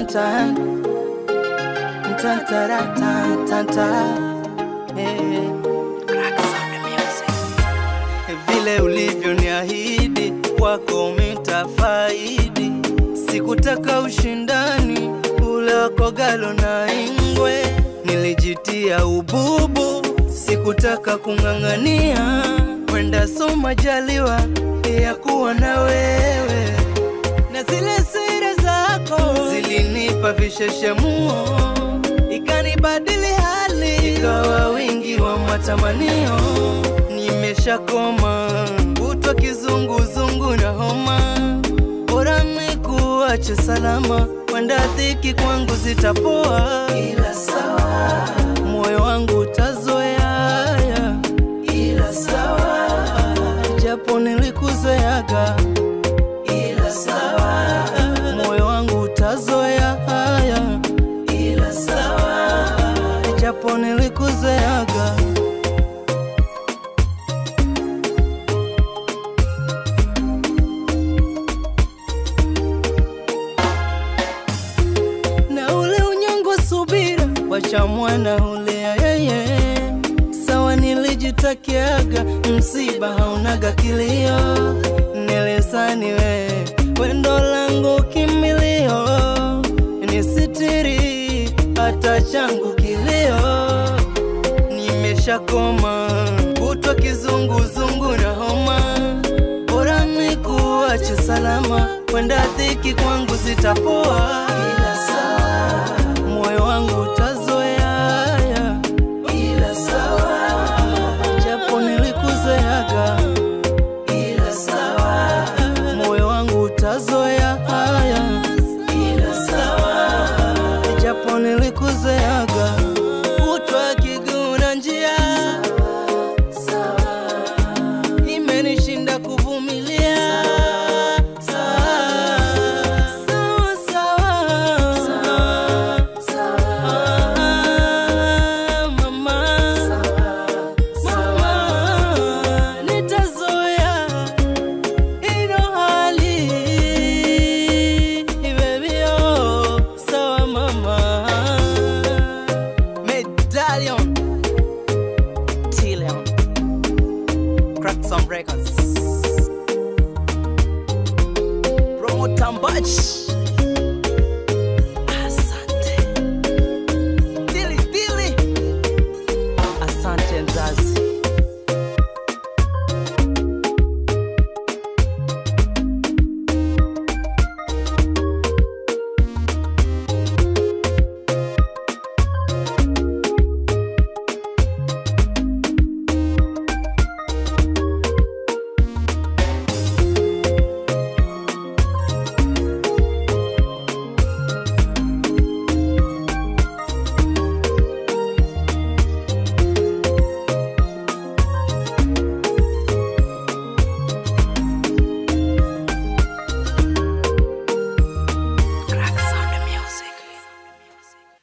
tan tan tara tan tan ta eh. Vile ulivyoniahidi kwako mitafaidi, sikutaka ushindani ule wako galo na ingwe, nilijitia ububu, sikutaka kung'ang'ania, kwenda soma jaliwa ya kuwa na wewe, na zile siri zako zilinipa visheshemuo, ikanibadili hali, ikawa wingi wa matamanio, nimeshakoma kutwa kizunguzungu na homa, bora nikuache salama, kwenda dhiki kwangu zitapoa, ila sawa, moyo wangu utazoea, ila sawa, japo nilikuzoeaga, ila sawa, moyo wangu utazoea haya, ila sawa, japo nilikuzoeaga. na ule unyongo subira, wacha mwana ulea yeye. Sawa, nilijitakiaga msiba haunaga kilio, nilisani we wendo langu kimbilio, nisitiri hata changu kilio, nimeshakoma kutwa kizunguzungu na homa, bora nikuache salama, kwenda dhiki kwangu zitapoa